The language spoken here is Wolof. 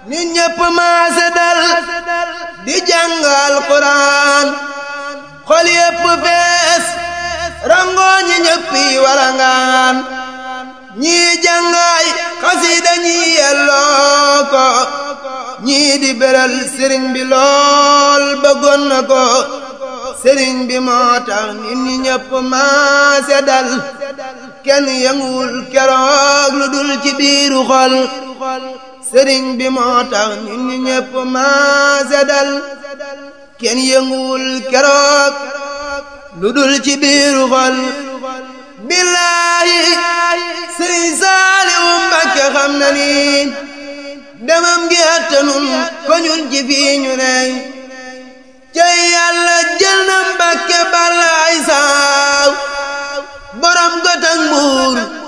nit ñépp maase dal di jàngal Quraan xol yépp fees rangoo ñi ñéppi walangaan ñii jàngaay xasida ñii yelloo ko ñii di beral sëriñ bi lool bëggoon na ko sëriñ bi moo tax nit ñi ñépp maase dal kenn yënguwul keroog lu dul ci biiru xol sëriñ bi moo tax nit ñi ñépp maase dal kenn yënguwul keroog lu dul ci biiru xol billaahi sëriñ Saaliwu Mbàkke xam na ni demam gi attanun ko ñun ci fii ñu ney cey yàlla jël na Mbàkke balla ay saaw borom gotak mbuur